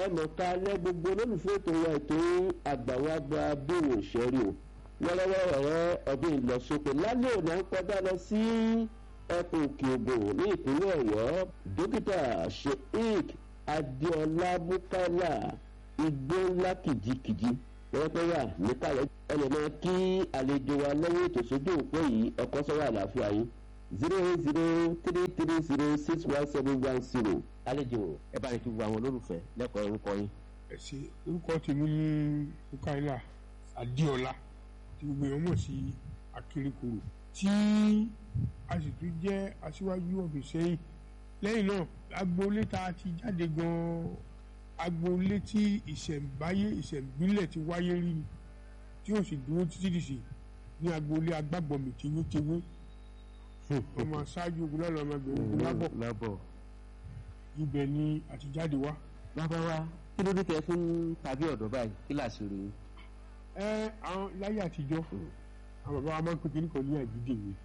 ẹnìkan alẹ́ gbogbo olólùfẹ́ ètò wa ètò àgbàwàgbà bíwò ṣẹ́rí o wẹ́rẹ́wẹ́rẹ́ ọdún ìlọsókè lálẹ́ òní à ń kọjá lọ sí ẹkùn òkè ògùn ní ìpínlẹ̀ ọ̀yọ́ dókítà sheik adéọlá bukala igbó ńlá kìjikìji pẹ́ẹ́pẹ́ wà níkàlẹ́ ẹlẹ́mọ̀ kí àlejò wa lọ́wọ́ ètò sójú òpó yìí ọkọ̀ sọ́wọ́ àlàáfíà yìí zero eight zero three three zero six one seven one zero àlejò ẹ bá ní kí gbogbo àwọn olólùfẹ́ lẹ́kọ̀ọ́ orúkọ yín. ẹ ṣe orúkọ tèmi ní bukaila adéọlá tí gbogbo èèyàn mọ̀ sí akérèkọrò tí a sì tún jẹ́ aṣíwájú ọ̀dọ̀ sẹ́yìn lẹ́yìn náà agboolé tá a ti jáde gan-an agboolé tí ìṣẹ̀ǹbáyé ìṣẹ̀ǹbílẹ̀ ti wáyé rí ni tí ó sì dúró títí dìsì ní agboolé agbábọ̀mì tewétewé ọmọ aṣáájú ogun lọ́nà ọmọbìnrin ogun lábọ̀ lábọ̀ ibẹ̀ ni àtijáde wá. bàbá wa kí ló dé kẹ́ fún tàbí ọ̀dọ́ báyìí kí làṣírí yín. ẹ àwọn láyé àtijọ́ àwọn bàbá wa máa ń pè kíní kan ní àjídè mi.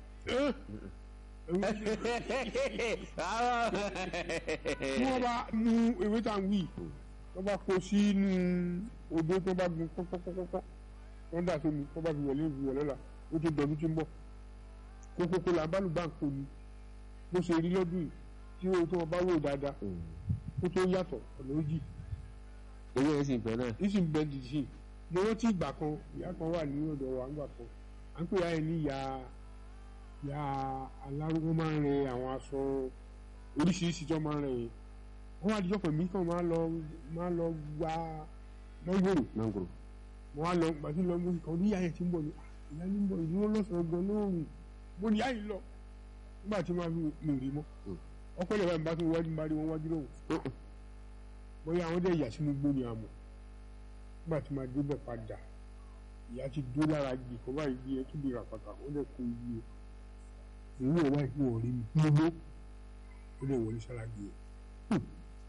tí wọ́n bá mú ewé tá à ń wí wọ́n bá kó sínú odó tó bá gun pọ́npọ́npọ́npọ́ wọ́n dà sómi wọ́n bá fi wọlé ìwé lọ́la ó tó dọ̀dún tí ń bọ̀ kókókó là ń bá lùbá ń kó ni bó ṣe rí lọ́dún yìí tí owó tó wọn bá wò dáadáa ó tó yàtọ̀ ọ̀nà òjì owó yẹn sì ń bẹ náà. nísìn bẹ dìde mo rántí ìgbà kan ìyá kan wà ní ọ̀dọ̀ wa ńgbà kan à ń pè ya ẹ ní ìyá ìyá alárúgbó máa ń rẹ àwọn aṣọ oríṣiríṣi tó máa ń rẹ yẹn wọ́n wá díjọ́ pẹ̀lú kan máa lọ máa lọ gba mọ́ngòrò mangoro. mo wá lọ gbàtí lọ mo kàn ní ìyá yẹn ti ń bọ̀ ní ìyá ní ń bọ̀ ìdúró lọ́sàn-án gan lóòrùn mo ní ìyá yìí lọ nígbà tí máa fi mi rí mọ́ ọpẹ́ lè báyìí bá tún wájú bá rí wọn wájú lọ́wọ́ bóyá àwọn dẹ̀ yà sínú gbó ni àmọ́ nígbà tí máa débẹ̀ padà ìyá ti dó lára gbì kó báyìí gbé ẹ kíbi rà pàtà ó dẹ̀ kó iye ìwé ẹ̀ báyìí wọ̀ rí mi gbogbo ó dẹ̀ wọlé sára gbé ẹ.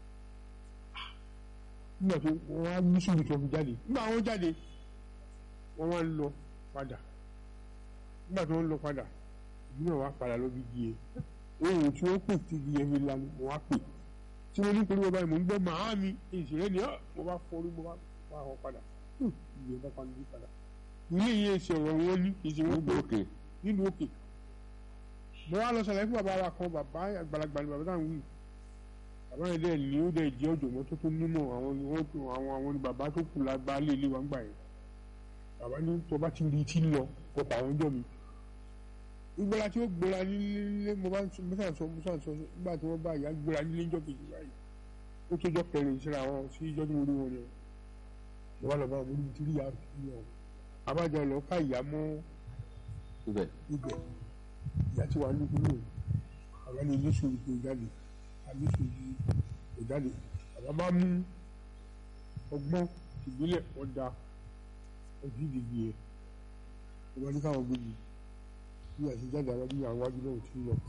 nígbà tó wọ́n á mú sùúrù tó fi jáde nígbà wọ́n jáde wọ́n wá ń lọ padà nígbà tí wọ́n ń lọ padà ìdí náà wá padà lọ bí di ẹ ohun tí wọ́n pè tí di ẹ fi lanu mo wá pè tí mo ní pẹ̀lú ọba yìí mo ń gbọ́ màá mi ìṣẹ̀lẹ̀ ni ọ́ mo bá fọrí mo bá wá ọ padà ìgbẹ́ bá pa níbi padà ilé yìí ṣe ọ̀rọ̀ wọn ní ìṣe wọn pé òkè. nínú òkè mo wá lọ sàlàyé fún bàbá wa kan bàbá àgbàlagbà ni bàbá táwọn wí bàbá yẹn dẹ̀ ní ó dẹ̀ jẹ́ ọ̀jọ̀gbọ́n tó tó nímọ̀ àwọn ni wọ́n tó àwọn àwọn ni bàbá tó kù lágbá lé ilé wa ń gbà yẹn bàbá ní tó bá ti rí tí ń lọ kó pa àwọn ọjọ́ mi ìgbéra tí ó gbéra nílé mo bá ń sọ mo sàn sọ mo sàn sọ nígbà tí wọ́n bá ìyá gbéra nílé ńjọ́ kejì báyìí ó tó jọ kẹrin síra wọn sí ìjọ tí mo rí wọn ni mo wá lọ bá wọn níbi tí rí ìyá rí wọn abájọ lọ ká ìyá mọ́ ibẹ̀. ibẹ̀ ìyá tí wàá lóko lóò àbá ní ilé sòrò tó jáde àbí sòrò tó jáde àbá bá mú ọgbọ́n ìbílẹ̀ ọ̀dà ojú ìdìbò yẹn ìwọ ní káwọn gbé mi bí àti jáde àwọn bí àwọn wájú náà ti ń lọ.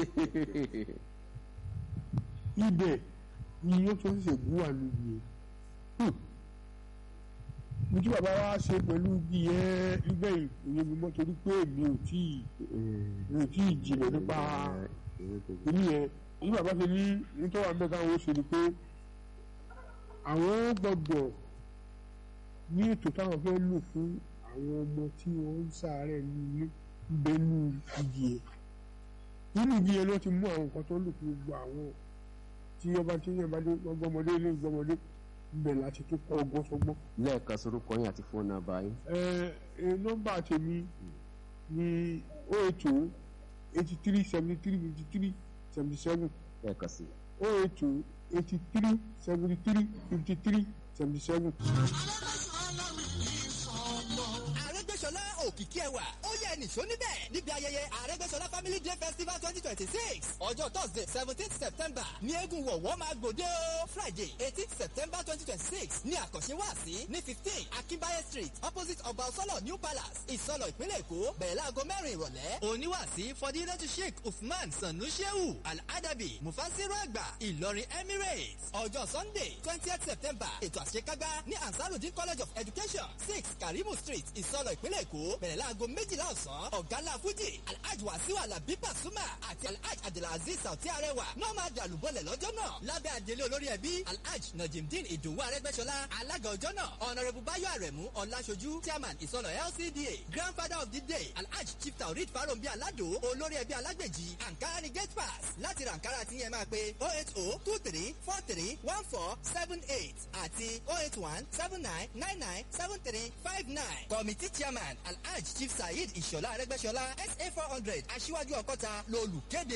ibẹ̀ ni yóò tó ṣẹ̀ṣẹ̀ gún wà níbi yẹn. mo tí bàbá wa ṣe pẹ̀lú bí yẹn nígbà yìí òye mi mọ́ torí pé mi ò tí ì mi ò tí ì jìnà nípa ìlú yẹn ní bàbá ṣe ní nítorí àwọn mẹ́ta wọn ṣe ni pé àwọn gbọ́dọ̀ ní ètò táwọn fẹ́ lò fún àwọn ọmọ tí wọ́n ń ṣàárẹ̀ ní ilé bẹ́ẹ̀nu igi yẹn nínú igi yẹn ló ti mú àwọn nǹkan tó lò fún gbogbo àwọn tí ọba tí yẹn bá dé gbọmọdé ilé gbọmọdé ibẹ̀ láti tó kọ́ ọgbọ́n sọgbọ́n. lẹ́ẹ̀kan sorúkọ yín àti fóònù nàbà yín. ẹ ẹ nọ́mbà tèmi ní o eight o eighty three seventy three fifty three seventy seven lẹ́ẹ̀kan sí. o eight o eighty three seventy three fifty three seventy seven. Arẹ́gbẹ́ṣọlá òkìkí ẹwà ó yẹ nìṣó níbẹ̀ níbi ayẹyẹ Arẹ́gbẹ́ṣọlá family day festival twenty twenty six ọjọ́ thursday seventeenth september ní eégún wọ̀wọ́ máa gbòde o friday eighteenth september twenty twenty six ní àkànṣe wáàsí ní fifteen akínbáyé street opposite ọba ọsọlọ new palace ìsọlọ ìpínlẹ̀ èkó bẹ̀rẹ̀ láago mẹ́rin ìrọ̀lẹ́ oníwàásí fọdílẹ́tù sheikh usman sanu shehu al-adabi mufasiru àgbà ìlọrin emirates ọjọ́ sunday twentieth september ètò àṣekágbá ní ansarudin college of education six karimu street ìsọlọ ìpínlẹ̀ èkó bẹ̀rẹ̀ láago méjìlá ọ̀sán ọ̀gálá fújì alhaji wasiu alabi pasuma àti alhaji abdulaziz sauti arẹwà náà máa dàlúbọ̀lẹ̀ lọ́jọ́ náà lábẹ́ àdélé olórí ẹbí alhaji najimdin ìdòwú arẹgbẹ́sọlá alága ọjọ́ náà ọ̀nàrẹ́bù báyọ̀ àrẹ̀mú ọ̀làṣojú chairman ìsọ̀nà lcda grandfather of the day alhaji chief taurid farombi alado olórí ẹbí alágbèjì ankara ni gate pass láti ra ankara tí yẹn máa pe oh eight oh two three four three one four seven eight àti oh eight one seven nine nine nine seven three five nine committee chairman alhaji chief saheed ìṣọ̀lá arẹgbẹ́sọlá sa four hundred aṣíwájú ọkọ́ta lolùkéde.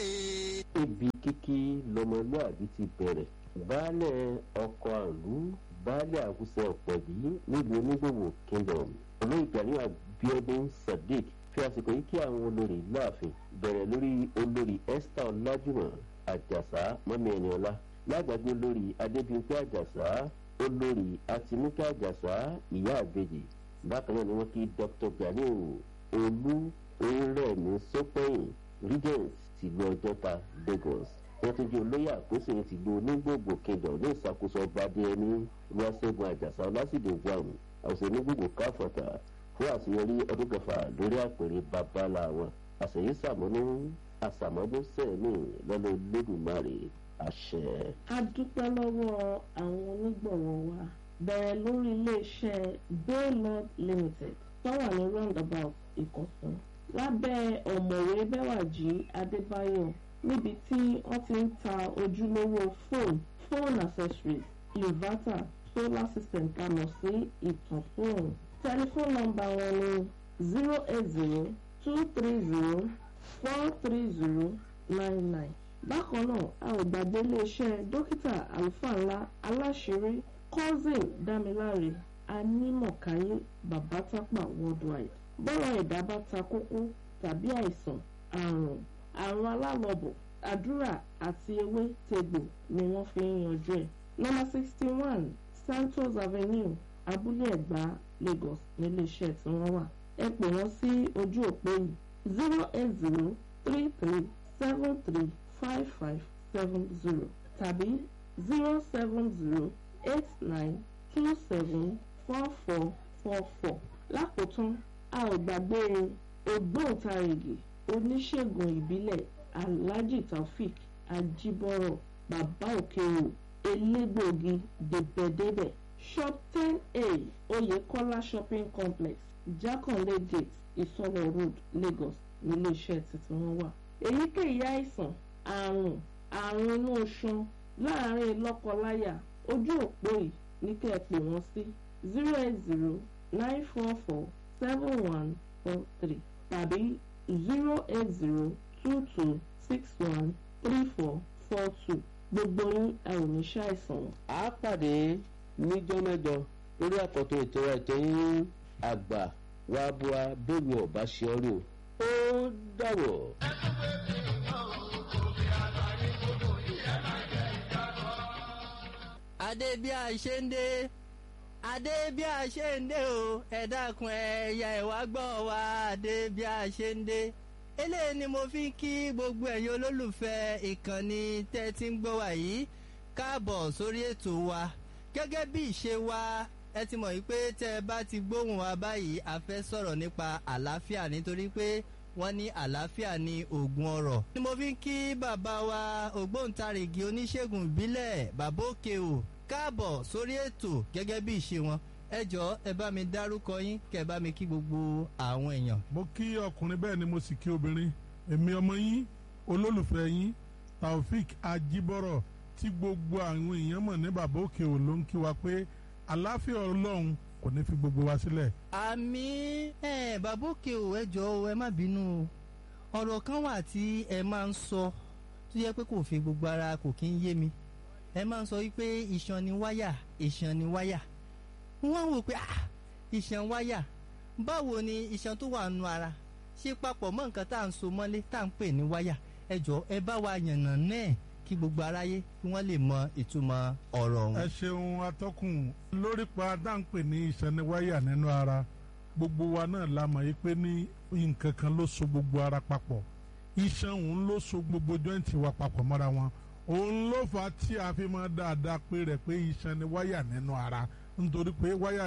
ibi kíkí lọmọlúàbí ti bẹ̀rẹ̀ baálẹ̀ ọkọ̀ àlú baálẹ̀ àwùsẹ̀ ọ̀pẹ̀bí nílùú onígbòwò kingdom olóyè gani abiodun sadiq fi àsìkò yìí kí àwọn olórí láàfin bẹ̀rẹ̀ lórí olórí esther ọlájúmọ̀ àjàsá mọ́mí ẹniọlá lágbàgbé olórí adébíyìnpé àjàsá olórí àtinúkẹ́ àjàsá ìyá àbèjì bákan náà ni wọ́n kí dr ganiu olú orírẹ̀mí sọ́pẹ́yìn regent tìlú ọjọ́ta lagos wọ́n tún jẹ́ olóyè àkóso tìlú onígbògbò kingdom ní ìṣàkóso ọba adéyẹmí olúwaṣẹ́gun àjàsá ọlásìdè wàmù àwòsàn onígbògbò káfọ̀tà fún àṣeyọrí ọdún kẹfà lórí àpèrè babalá wọn àṣeyí sàmúnú àṣàmọ́dún sẹ́ẹ̀mì lọ́lọ́ lẹ́dùnmáre àṣẹ. a dúpẹ́ lọ́wọ́ àwọn onígbọ̀wọ́ wa bẹ̀rẹ̀ lórí iléeṣẹ́ baylord limited tó wà ní roundabout ìkọ̀tún lábẹ́ ọ̀mọ̀wé bẹ́wàjì adébáyọ̀ níbi tí wọ́n ti ń ta ojúlówó fóònù phone accessories inverter solar system tá a mọ̀ sí ìtàn fóònù tẹlifóònù nọ́mbà wọn ni zero eight zero two three zero four three zero nine nine bákan náà a ò gbàgbé iléeṣẹ́ dókítà àlùfáà ńlá aláṣẹrí cousin dámiláre anímọ̀káyé babatápà worldwide bọ́rọ̀ ẹ̀dá bá ta kókó tàbí àìsàn àrùn àrùn alálọ́bọ̀ àdúrà àti ewé tegbò ni wọ́n fi ń yanjú ẹ̀. nọ́mbà sixty one santos avenue abúlé ẹ̀gbá lagos níléeṣẹ́ tí wọ́n wà. ẹ pè wọ́n sí ojú òpó yìí zero eight zero three three seven three five five seven zero tàbí zero seven zero eight nine two seven four four four four. lákòótán a ò gbàgbé ògbóǹtarìgì oníṣègùn ìbílẹ̀ alhaji taofik ajibọrọ bàbá òkèèrò elégbòogi débẹ̀débẹ̀ shop ten a oyekola shopping complex jakanle gate ìsọlọ road lagos níléeṣẹ́ tuntun wọn wà. èyíkéyìí àìsàn àrùn àrùn inú oṣan láàárín lọ́kọláya ojú òpó yìí ní kẹ́ ẹ pè wọ́n sí zero eight zero nine four four seven one four three tàbí zero eight zero two two six one three four four two gbogbo yín a ò ní ṣàìsàn. a pàdé níjọ́ mẹ́jọ lórí àkọ́tún ètò ètò yín àgbà wa bua bẹ́ẹ̀ni ọ̀bá ṣe ọ́ rí o ó dàwọ̀. adé bí a ṣe ń dé adé bí a ṣe ń dé o ẹ dákun ẹ̀yà ẹ̀wá gbọ́ wa adé bí a ṣe ń dé eléyìí ni mo fi ń kí gbogbo ẹ̀yin olólùfẹ́ ìkànnì tẹ́ ti ń gbọ́ wa yìí káàbọ̀ sórí ètò wa gẹ́gẹ́ bí ìṣe wa ẹ ti mọ̀ wípé tẹ́ ẹ bá ti gbóhùn wa báyìí a fẹ́ sọ̀rọ̀ nípa àlàáfíà nítorí pé wọ́n ní àlàáfíà ní oògùn ọ̀rọ̀. ni mo fi ń kí bàbá wa ògbóǹtarìgì oníṣègùn ìbílẹ̀ bàbá òkè o káàbọ̀ sórí ètò gẹ́gẹ́ bí ìṣe wọn ẹ jọ ẹ bá mi dárúkọ yín kẹ bá mi kí gbogbo àwọn èèyàn. mo kí ọkùnrin bẹ́ẹ̀ ni mo sì kí obìnrin èmi ọmọ yín olólùfẹ́ yín taofik ajibọrọ tí gbogbo àwọn èèyàn mọ̀ ní bàbá òkè ò ló ń kí wa pé àláfíà ọlọ́run kò ní fi gbogbo wa sílẹ̀. àmì ẹ bàbá òkè o ẹ jọ ẹ má bínú o ọ̀rọ̀ kan wà tí ẹ máa ń sọ tó yẹ pé kò fi gbogbo ara kò kí ń yé mi ẹ máa ń sọ wípé iṣan ni wáyà iṣan ni wáyà wọ́n wò pé ah iṣan wáyà báwo ni iṣan tó wà nù ara ṣe papọ̀ mọ́ nǹkan tá à ń so mọ́lé tá à ń pè ní wáyà ẹ jọ ẹ bá wa yànnà náà kí gbogbo aráyé kí wọ́n lè mọ ìtumọ̀ ọ̀rọ̀ ọ̀hún. ẹ ṣeun atọ́kùn lórí pa dáńpẹ́ ní ìṣẹ́niwáyà nínú ara gbogbo wa náà la mọ̀ yí pé ní nǹkan kan ló so gbogbo ara papọ̀ iṣan òun ló so gbogbo jọ́ǹtì wa papọ̀ mọ́ra wọn òun ló fà á tí a fi máa dáadáa pé rẹ̀ pé iṣan ni wáyà nínú ara nítorí pé wáyà rè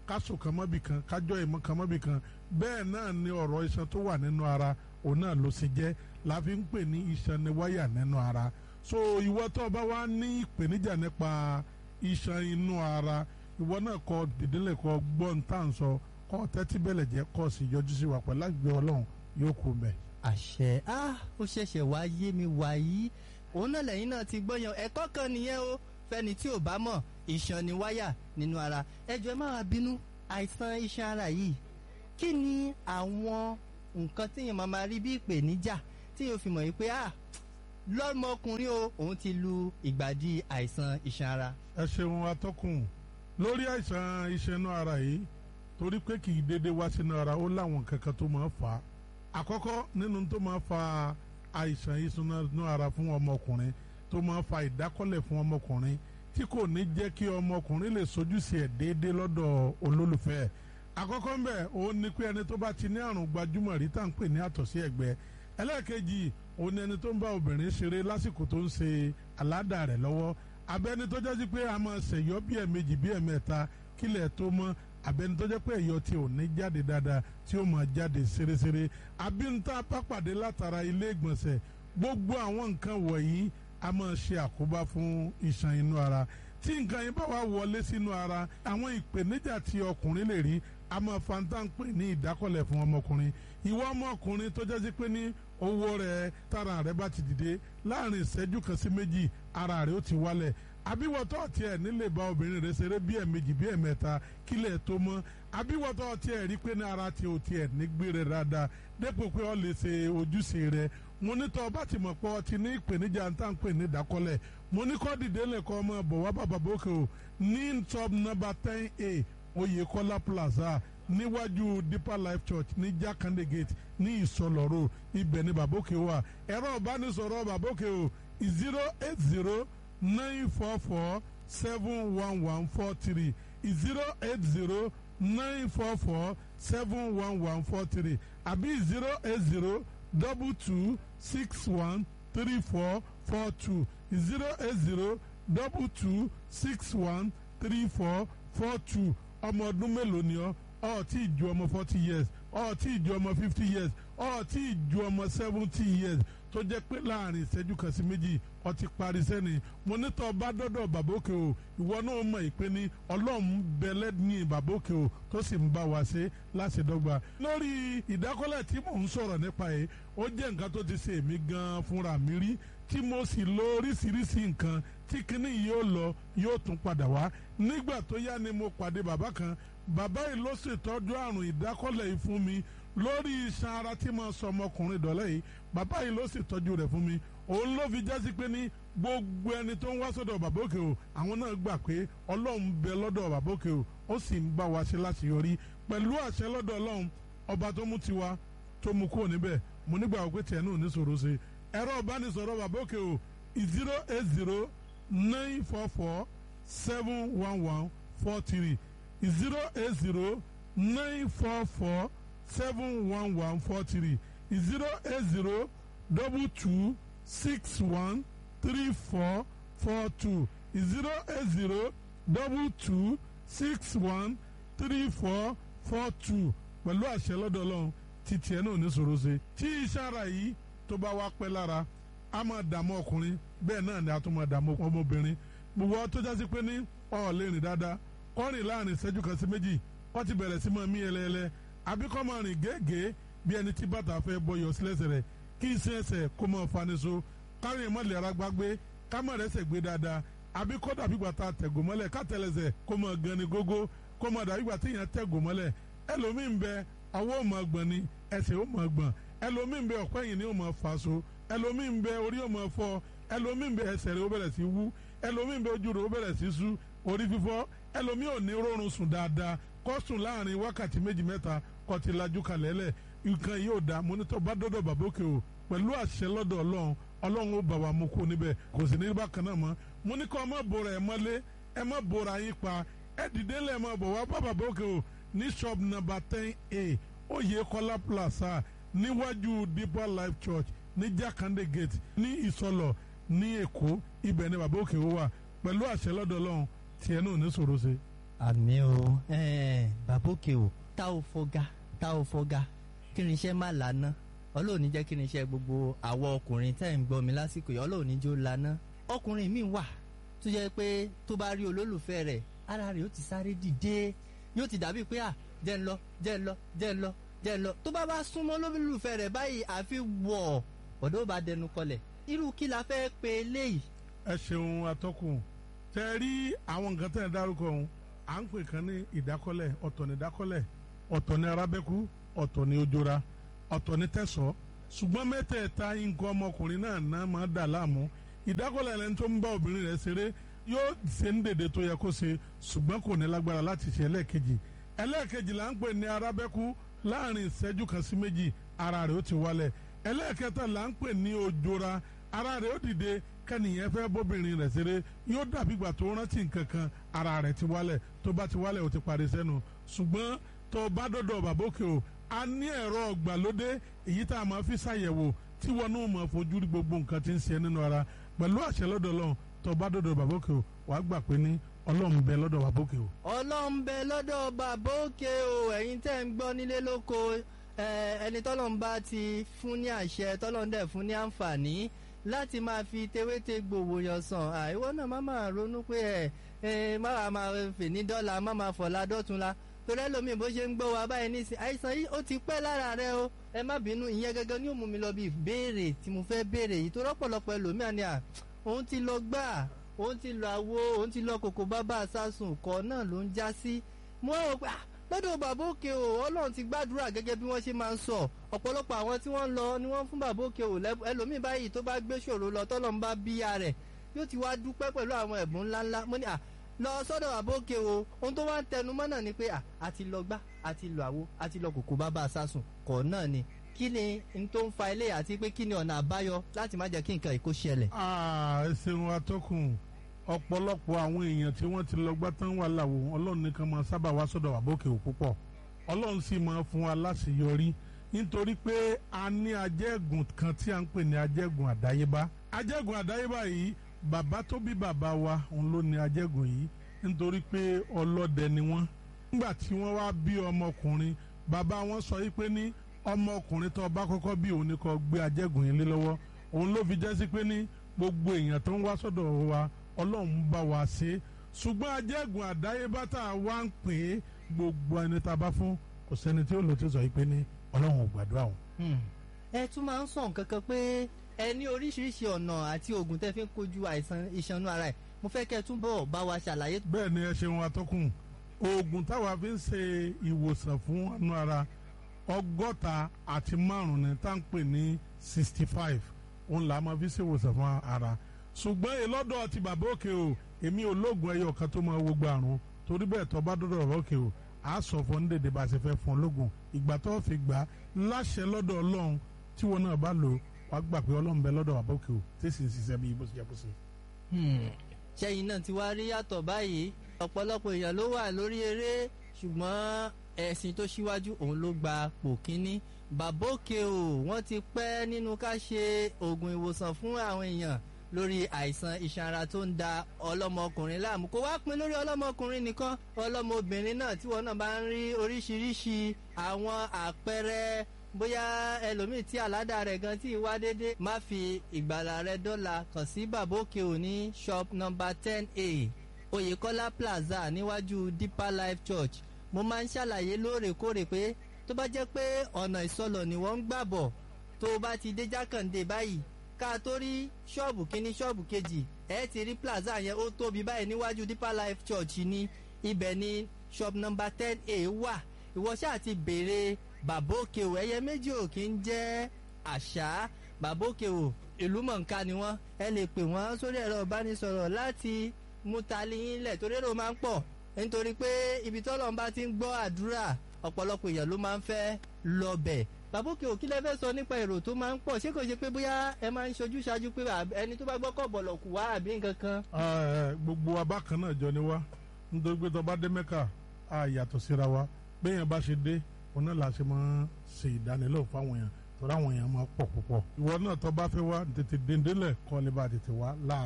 káṣù kan mọ́bì kan kájọ́ ìmọ̀ kan mọ́bì kan bẹ́ẹ̀ náà ni ọ̀rọ̀ iṣan tó wà nínú ara òun náà ló ṣe jẹ́ la fi ń pè ní iṣan ni wáyà nínú ara so ìwọ tó o bá wá ní ìpèníjà nípa iṣan inú ara ìwọ náà kọ dìdílé kọ gbọ́n tá à ń sọ kọ́ tẹ́tí bẹ̀lẹ̀ jẹ́ kọ́ sì yọjú sí wa pẹ̀lú àgbẹ̀ ọlọ́run yóò kú mẹ́. àṣẹ ah ó ṣẹ̀ṣẹ̀ wá yé mi wàyí òun náà lẹ́yìn náà ti gbọ́yàn ẹ̀kọ́ kan nìyẹn o fẹ́ni tí ò bá mọ̀ iṣan ni wáyà nínú ara ẹjọ́ ẹ má wá bínú àìsàn iṣan ara yìí kí ni àwọn nǹkan tí èèyàn máa ma rí bí ìpèníjà tí èèyàn fi mọ̀ yìí pé ah lọ́mọkùnrin o òun ti lu ìgbàdí àìsàn iṣan ara. ẹ ṣeun atọ́kùn lórí àìsàn iṣan inú ara yìí torí pé kì í dédé wá sínú ara ó láwọn kankan tó máa ń fà á àkọ́kọ́ nínú tó máa ń fa àìsàn iṣan inú ara fún ọmọkùnrin tó máa ń fa ìdákọ́lẹ̀ fún ọmọkùnrin tí kò ní jẹ́ kí ọmọkùnrin lè sojúṣe ẹ̀ déédéé lọ́dọ̀ olólùfẹ́ ẹ̀ àkọ́kọ́ ń bẹ̀ òun ni pé ẹni tó bá ti ní àrùn gbajúmọ̀ rí tá à ń pè ní àtọ̀sí ẹ̀gbẹ́ ẹlẹ́ẹ̀kejì òun ni ẹni tó ń bá obìnrin ṣeré lásìkò tó ń ṣe aládàá rẹ̀ lọ́wọ́ abẹ́ni tó jẹ́ sí pé a máa ṣèyọ́ bí ẹ̀mejì bí ẹ̀mẹ́ta kílẹ̀ tó mọ́ abẹ́ni tó jẹ́ pé ẹ̀yọ́ tí ò ní jáde dáadáa tí ó máa jáde ṣeréṣeré abínta pápàdé látara ilé ìgbọ̀nsẹ̀ gbogbo àwọn nǹkan wọ̀nyí a máa ṣe àkóbá fún iṣan inú ara tí nǹkan yẹn bá wà wọlé sínú ara àwọn ìpèníjà tí ọkùnrin lè rí a máa fanta ń pè ní ìdákọ̀lẹ̀ fún ọmọkùnrin ìwọ ọmọkùnrin tó jẹ́ sí pé ní owó rẹ̀ tára rẹ̀ bá ti dìde láàrin ìṣẹ́jú kan sí méjì ara rẹ̀ ó ti wálẹ̀ àbíwọ̀tọ́ tiẹ̀ nílé bá obìnrin rẹ̀ ṣeré bí ẹ̀mejì bí ẹ̀mẹ́ta kílẹ̀ tó mọ́ àbíwọ̀tọ́ tiẹ̀ rí pé ní ara tiẹ̀ ò tiẹ̀ nígbé rẹ̀ dáadáa dépò pé ó lè ṣe ojúṣe rẹ̀ mo ní tọ́ bá ti mọ̀ pé ọ ti ní ìpèníjà ń tà ń pè ní ìdákọ́lẹ̀ mo ní kọ́ dìde lẹ́kọ́ ọmọ bọ̀ wá bàbá bókè o ní top number ten a Oyèkọ́lá plaza níwájú Deeper Life Church ní Jakande Gate ní Ìsọlọ́rọ̀ ibẹ̀ ní bàbókè wà ẹ̀rọ ìbánisọ̀rọ̀ bàbókè o zero eight zero nine four four seven one one four three zero eight zero nine four four seven one one four three àbí zero eight zero double two six one three four four two zero eight zero double two six one three four four two ọmọ ọdún mélòó ni ọ ọ tí ì ju ọmọ forty years ọ tí ì ju ọmọ fifty years ọ tí ì ju ọmọ seventy years tó jẹ́ pé láàrin ìṣẹ́jú kan sí méjì ọ ti parí sẹ́ni mo ní tọ́ bá dọ́dọ̀ bàbókè o ìwọ náà mọ̀ ìpè ní ọlọ́run bẹ̀lẹ́ ní bàbókè o tó sì ń bá wa ṣe láti dọ́gba. lórí ìdákọ́lẹ̀ tí mò ń sọ̀rọ̀ nípa yìí ó jẹ́ nǹkan tó ti ṣe èmi gan-an fúnra mi rí tí mo sì lo oríṣiríṣi nǹkan tí kinní yìí ó lọ yóò tún padà wá nígbà tó yá ni mo pàdé bàbá kan bàbá yìí ló ṣètọ́jú àrùn ìdákọ́lẹ̀ yìí fún mi lórí iṣan ara tí mo sọ ọmọkùnrin dọ̀lẹ́ yìí bàbá yìí ló ṣètọ́jú rẹ̀ fún mi òun ló fi jásí pé ní gbogbo ẹni tó ń wá sọ́dọ̀ bàbá òkè o àwọn náà gbà pé ọlọ́run bẹ lọ́dọ̀ bàbá òkè o ó sì ń bá wa ṣe láti yọrí pẹ̀lú àṣẹ lọ́dọ̀ ọlọ́run ọba tó mú tiwa tó mú kúrò níbẹ̀ mo nígbà pé tiẹ̀ náà ní sọ̀rọ̀ ṣe ẹ̀rọ ìbánisọ̀rọ̀ bàbá òkè o zero eight zero nine four four seven one one four three zero eight zero nine four four seven one one four three zero eight zero double two six one three four four two zero eight zero double two six one three four four two pẹ̀lú àṣẹ lọ́dọ̀ ọlọ́run tí tiẹ̀ náà ní sọ̀rọ̀ ṣe tí iṣẹ́ ara yìí tó bá wá pẹ́ lára a máa dààmú ọkùnrin bẹ́ẹ̀ náà ni a tún máa dààmú ọmọbìnrin gbogbo tó jásí pé ní ọ̀ lè rìn dáadáa kọ́rin láàrin ìṣẹ́jú kan sí méjì wọ́n ti bẹ̀rẹ̀ sí máa mí ẹlẹ́ẹlẹ́ àbí kọ́ máa rìn gẹ́gẹ́ bí ẹni tí bàtà fẹ́ bọyọ̀ sílẹ̀sẹ̀ rẹ̀ kí iṣẹ́ ẹsẹ̀ kó máa faniṣo kárin mọ́lẹ̀ ara gbágbé ká má rẹ́sẹ̀ gbé dáadáa àbí kó dàbí gbàtà tẹ̀gò mọ́lẹ̀ ká tẹ̀lẹ̀sẹ̀ kó máa gan ni gógó kó máa dàbí gbàtà yẹn tẹ̀gò mọ́lẹ̀ ẹlòmíín bẹ ọwọ́ ò máa gbọ̀n ni ẹsẹ̀ ò máa gbọ̀n ẹlòmíín bẹ ọ̀pẹ́ yìí ni ò máa fà so ẹlòmíín bẹ orí ò máa fọ́ ẹlòmíín bẹ ẹsẹ̀ rẹ̀ ó bẹ̀rẹ̀ sí wú ẹlòmíín bẹ ojú rẹ̀ ó bẹ̀rẹ̀ sí sú orí fífọ́ ẹlòmíín ò ní rọrùn sùn dáadáa kó sùn láàrin wákàtí méjì mẹ́ta kó ti lajú kalẹ̀ lẹ̀ nǹkan yóò da mọ́nítọ́ bá dọ́dọ̀ bàbókè o pẹ̀lú àṣẹ lọ́dọ̀ ọlọ́run ọlọ́run ó bà wá mú kó níbẹ̀ kò sì ní bákan náà mọ́ mo ní kọ́ ẹ má bora ẹ mọ́lé ẹ má bora yín pa ẹ dìde lẹ̀ mọ́ bọ̀ wá bá bàbókè o ní shop number ten a Oyèkọ́lá plaza níwájú Deeper Life Church ní Jakande Gate ní Ìsọlọ̀ ní Èkó ibẹ̀ ni bàbókè o wà pẹ̀lú àṣẹ lọ́dọ̀ ọlọ́run tiẹ̀ náà ní sòro ṣe. àmì o ẹ̀ẹ́n bàbá òkè o tá ò fọgá tá ò fọgá kí ni iṣẹ́ má lànà ọlọ́run ní jẹ́ kí ni iṣẹ́ gbogbo àwọn ọkùnrin tẹ́ ń gbọ́ mi lásìkò yìí ọlọ́run ní jó lànà ọkùnrin mi wà tó jẹ́ pé tó bá rí olólùfẹ́ rẹ̀ ara rẹ̀ ó ti sáré dìde yóò ti dàbí pé à jẹ́ ń lọ jẹ́ ń lọ jẹ́ ń lọ jẹ́ ń lọ tó bá bá súnmọ́ olólùfẹ́ rẹ̀ báyìí àfi wọ̀ ọ̀dọ́ bá dẹnu kọlẹ̀ irú kí la fẹ́ pe eléyìí ẹ ṣeun atọ́kùn tẹ rí àwọn nǹkan tẹ̀ ẹ́ dárúkọ ọ̀hún à ń pè kan ní ìdákọ́lẹ̀ ọ̀tọ̀ ní ìdákọ́lẹ̀ ọ̀tọ̀ ní arábẹ́kú ọ̀tọ̀ ní ojora ọ̀tọ̀ ní tẹ̀sọ́ ṣùgbọ́n mẹ́tẹ̀ẹ̀ta nǹkan ọmọkùnrin náà náà máa dà láàmú ìdákọ́lẹ̀ lẹni tó ń bá obìnrin rẹ̀ ṣeré yóò ṣe ń dèdè tó yẹ kó ṣe ṣùgbọ́n kò ní lágbára láti ṣe ẹlẹ́ẹ̀kejì ẹlẹ́ẹ̀kejì là ń pè ní arábẹ́kú láàrin ìṣẹ́jú kan sí méjì ara rẹ̀ ó ti wálẹ̀ ẹlẹ́ẹ̀kẹta là ń pè ní ojora ara rẹ̀ ó dìde kẹ́nìyẹn fẹ́ bóbìnrin rẹ̀ ṣeré yóò dàbí ìgbà tó rántí nǹkan kan ara rẹ̀ ti wálẹ̀ tó bá ti wálẹ̀ ó ti parí sẹ́nu ṣùgbọ́n tó bá dọ̀dọ̀ bàbókè o a ní ẹ̀rọ ọ̀gbàlódé èyí tá a máa fi ṣàyẹ̀wò tí wọn náà máa fojú rí gbogbo nǹkan tí ń ṣe nínú ara pẹ̀lú àṣẹ lọ́dọ̀ Ọlọ́run tó bá dọ̀dọ̀ bàbókè o wàá gbà pé ní Ọlọ́run bẹ lọ́dọ̀ bàbókè o. ọlọ́run bẹ lọ́dọ̀ bàbá òkè o ẹ̀yin tẹ́ ń gbọ́ nílé lóko ẹ, ẹni tọ́lọ́run bá ti fún ní àṣẹ tọ́lọ́run dẹ̀ fún ní àǹfààní láti máa fi tewéte gbòòwò yàn sàn àìwọ́ náà má máa ronú pé ẹ ẹ má wàá máa fè ní dọ́là má máa fọ̀la dọ́tunla torí ẹlòmíì bó ṣe ń gbọ́ wa báyìí nísìnyí àìsàn yìí ó ti pẹ́ lára rẹ o ẹ má bínú ìyẹn gẹ́gẹ́ ni ó mú mi lọ bí ìbéèrè tí mo fẹ́ béèrè yìí tó rọ́pọ̀lọpọ̀ ẹlòmíà ni à òun ti lọ gbà òun ti lọ àwo òun ti lọ kòkó bábà sásùn kọ́ náà ló ń já sí mo á wò pé ah lọ́dọ̀ bàbá òkè o ọlọ́run ti gbàdúrà gẹ́gẹ́ bí wọ́n ṣe máa ń sọ ọ̀pọ̀lọpọ̀ àwọn tí wọ́n lọ ni wọ́n fún bàbá òkè o lẹ́bù ẹlòmíì báyìí tó bá gbé ṣòro lọ tọ́lọ́run bá bíya rẹ̀ yóò ti wá dúpẹ́ pẹ̀lú àwọn ẹ̀bùn ńláńlá mo ní à lọ sọ́dọ̀ bàbá òkè o ohun tó wá ń tẹnu mọ́ náà ni pé à àti lọ gbá àti lọ àwo àti lọ kòkó bàbá sásùn kọ̀ náà ni kí ni n tó ń fa ilé àti pé kí ni ọ̀nà àbáyọ láti má jẹ́ kí nǹkan ìkó ṣẹlẹ̀. ẹ ṣeun atọ́kùn ọ̀pọ̀lọpọ̀ àwọn èèyàn tí wọ́n ti lọ gbá tán wà láwo ọlọ́run nìkan máa sábà wá sọ́dọ̀ bàbókè ò púpọ̀ ọlọ́run sì máa fún wa láṣeyọrí nítorí pé a ní ajẹ́gùn kan tí a ń pè ní ajẹ́gùn àdáyébá ajẹ́gùn àdáyébá yìí bàbá tó bí bàbá wa òun ló ní ajẹ́gùn yìí nítorí pé ọlọ́dẹ ni wọ́n nígbà tí wọ́n wá bí ọmọkùnrin bàbá wọn sọ yìí pé ní ọmọkùnrin tó bá kọ́kọ́ bí òun ni kó gbé ajẹ́gùn yìí lé lọ́wọ́ òun ló fi jẹ́ sí pé ní gbogbo èèyàn tó ń wá sọ́dọ̀ wa ọlọ́run bá wa ṣe ṣùgbọ́n ajẹ́gùn àdáyébá tá a wá ń pè é gbogbo ẹni tá a bá fún kò sẹ́ni tí ó lò tí ó sọ yìí pé ní ọlọ́run ò gbàdúrà òun. ẹ tún máa ń sọ nǹkan kan pé ẹ ní oríṣiríṣi ọ̀nà àti oògùn tẹ́ fi ń kojú àìsàn ìṣanú ara ẹ̀ mo fẹ́ kẹ́ ẹ túbọ̀ bá wa ṣàlàyé. bẹ́ẹ̀ ni ẹ ṣeun atọ́kùn oògùn táwa fi ń ṣe ìwòsàn fún anú ara ọgọ́ta àti márùn-ún ni tá à ń pè ní sixty five òun là á máa fi ṣe ìwòsàn fún ara ṣùgbọ́n ìlọ́dọ̀ ti bàbá òkè o èmi ò lóògùn ẹyọ kan tó máa wo gbàrún torí bẹ́ẹ̀ tó bá dọ́dọ̀ bàbá òkè o a sọ fún ní dèdè bá a ṣe fẹ́ fún ọ lóògùn ìgbà tó fi gbà á láṣẹ lọ́dọ̀ ọlọ́run tí wọn náà bá lò wàá gbà pé ọlọ́run bẹ lọ́dọ̀ bàbá òkè o tí sì ń ṣiṣẹ́ bí bó ṣe yẹ kó ṣe. ṣẹ́yìn náà ti wá rí yàtọ̀ báyìí ọ̀pọ̀lọpọ̀ èèyàn ló wà lórí eré ṣùgbọ́n ẹ̀sìn tó ṣíwájú òun ló gba pò kínní bàbá òkè o wọ́n ti pẹ́ nínú ká ṣe oògùn ìwòsàn fún àwọn èèyàn lórí àìsàn iṣan ara tó ń da ọlọ́mọkùnrin láàmú kó wá pin lórí ọlọ́mọkùnrin nìkan ọlọ́mọbìnrin náà tí wọn náà bá ń rí oríṣiríṣi àwọn àpẹẹrẹ bóyá ẹlòmíì tí àládà rẹ̀ gan tí wá déédé má fi ìgbàlà rẹ̀ dọ́là kàn sí bàbá òkè òní shop number ten a oyèkọ́lá plaza níwájú deeper life church mo máa ń ṣàlàyé lóòrèkóòrè pé tó bá jẹ́ pé ọ̀nà ìsọlọ̀ ni wọ́n ń gbà bọ̀ tó o bá ti dé jákàndé báyìí ká tó rí ṣọ́ọ̀bù kínní ṣọ́ọ̀bù kejì ẹ ti rí plaza yẹn ó tóbi báyìí níwájú deeper life church ní ibẹ̀ ní shop number ten a wà ìwọ ṣáà ti béèrè bàbá òkè o ẹyẹ méjì ò kí ń jẹ́ àṣà bàbá òkè o ìlú mọ̀ǹká ni wọ́n ẹ lè pè wọ́n sórí ẹ̀rọ ìbánisọ̀rọ̀ láti mú tali yín lẹ̀ torí èrò máa ń pọ̀ nítorí pé ibi tọ́lọ́ bá ti ń gbọ́ àdúrà ọ̀pọ̀lọpọ̀ èèyàn ló máa ń fẹ́ lọ bẹ̀ bàbá òkè òkí lẹ́fẹ́ sọ nípa èrò tó máa ń pọ̀ ṣé kò ṣe pé bóyá ẹ máa ń ṣojú ṣáájú pé ẹni tó bá gbọ́kọ̀ bọ̀lọ̀ kù wá àbí nǹkan kan. gbogbo abákan náà jọ ni wá nítorí pé tó bá dé mẹ́kà á yàtọ̀ síra wa béèyàn bá ṣe dé òun náà la ṣe máa ṣe ìdánilẹ́wò fáwọn èèyàn torí àwọn èèyàn máa pọ̀ púpọ̀ ìwọ náà tó bá fẹ́ wá tètè dèndélẹ̀ kọ́ lè bá tètè wá láàárọ̀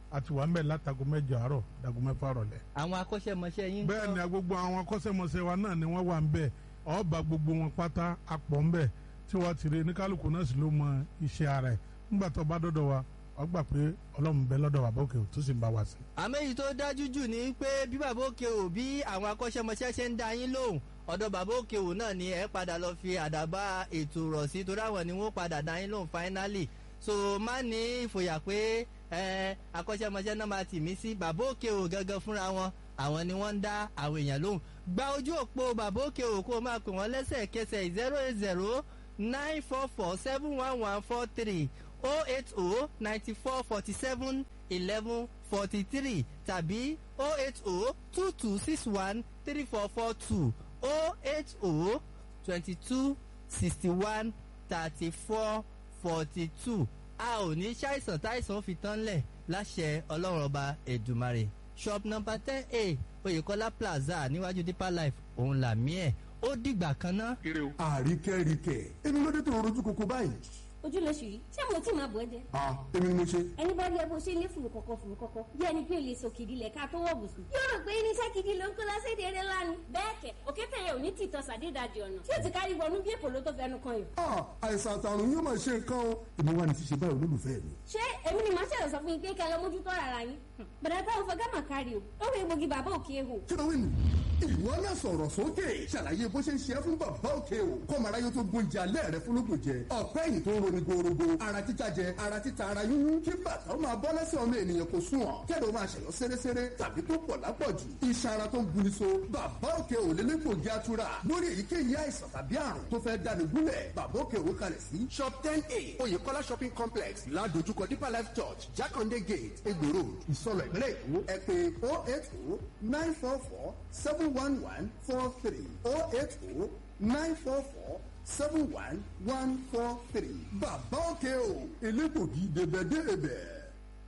àti wà ń bẹ̀ látago mẹ́jọ àárọ̀ dago mẹ́fà rọ̀lẹ́. àwọn akọ́ṣẹ́mọṣẹ́ yín bẹ́ẹ̀ ni gbogbo àwọn akọ́ṣẹ́mọṣẹ́ wa náà ni wọ́n wà ń bẹ̀ ọba gbogbo wọn pátá apọ̀ ń bẹ̀ tí wọ́n ti rí ní kálukú náà sì ló mọ iṣẹ́ ara ẹ̀ nígbà tó bá dọ́dọ̀ wa wọ́n gbà pé ọlọ́run bẹ lọ́dọ̀ wa bókè tó sì ń bá wa sí. àmọ́ èyí tó dájú jù ni pé bí bàbá òkè ò bí àwọn akọ́ṣẹ́mọṣẹ́ ṣe ń dá yín lóhùn ọ̀dọ̀ bàbá òkè ò náà ni ẹ padà lọ fi àdàbà ètò rọ̀ sí torí àwọn ni wọ́n padà dá yín lóhùn finally so má ní ìfòyà pé ẹ akọ́ṣẹ́mọṣẹ́ náà máa tì mí sí bàbá òkè ò gangan fúnra wọn àwọn ni wọ́n ń dá àwọn èèyàn lóhùn gba ojú òpó bàbá òkè ò kó o máa pè wọ́n lẹ́sẹ̀kẹsẹ̀ zero eight zero nine four four seven one one four three oh eight oh ninety four forty seven eleven forty three tàbí oh eight oh two two six one three four four two oh eight oh twenty two sixty one thirty four forty two a ò ní ṣàìsàn táìsàn fi tán lẹ̀ láṣẹ ọlọ́run ọba ẹ̀dùmarè shop number ten a oyèkọ́lá plaza níwájú deeper life òun làmí ẹ̀ ó dìgbà kan náà. àríkẹ́ríkẹ́ èmi ló dé tó rojú koko báyìí. ojú lóṣù yìí ṣé mo tí máa bọ̀ ẹ́ jẹ́. a èmi ni mo ṣe. ẹni bá rí ẹ bó ṣe ní fùrù kọ̀kọ̀ fùrù kọ̀kọ̀ bí ẹni pé o lè sọ kìdí lẹ̀ ká tó wọ̀ bùsùn. yóò rò pé irinṣẹ́ gidi ló ń kó lọ́sẹ̀dẹ̀ eré lánàá. bẹ́ẹ̀ kẹ̀ òkété yẹn ò ní tìtọ́ sàdédàjì ọ̀nà tí ó ti kárí wọnú bí èpò ló tó fẹnu kan yìí. a àìsàn àtàrùn yóò máa ṣe nǹkan o. èmi wà ní ti ṣe báyìí olólùfẹ́ mi. ṣé èmi ni màá ṣẹlẹ̀ sọ fún yín pé kẹ́ ẹ lọ mójútó ara yín. bẹ̀rẹ̀ táwọn fọ gámà kárí o ó rí egbògi bàbá òkè ehò. kí ló wí nù. ìwọ náà sọ̀rọ̀ sókè ṣàlàyé bó ṣe ń ṣe é fún bàbá òkè o kọ́mọ aráyé tó gbóúnjẹ alẹ́ rẹ fún lóko jẹ ọ̀pẹ́ yìí tó ń roni gorogo ara títa jẹ ara títa ara yúnyún kí bàtà ó máa bọ́ lẹ́sẹ̀ ọmọ ènìyàn kò sùn ọ̀ kẹ́lẹ́ ó máa ṣẹ̀yọ́ sẹ́rẹ́sẹ́rẹ́ tàbí tó pọ̀ lápọ̀jù iṣan ara tó ń buni so bàbá òkè ò lé lẹ́gbògi atura lórí èyíkéyìí àìsàn tàbí àrùn tó fẹ́ dáni gúnlẹ̀ bàbá òkè ò kalẹ̀ sí shop ten a oyèkọ́lá shopping complex ládojúkọ deeper life church jákàndé gate egbò road ìsọlọ ìpínlẹ̀ èkó ẹ pé oh eight oh nine four four seven one one four three oh eight oh nine four four seven one one four three bàbá òkè o elégbògi dèbẹ̀dèbẹ̀.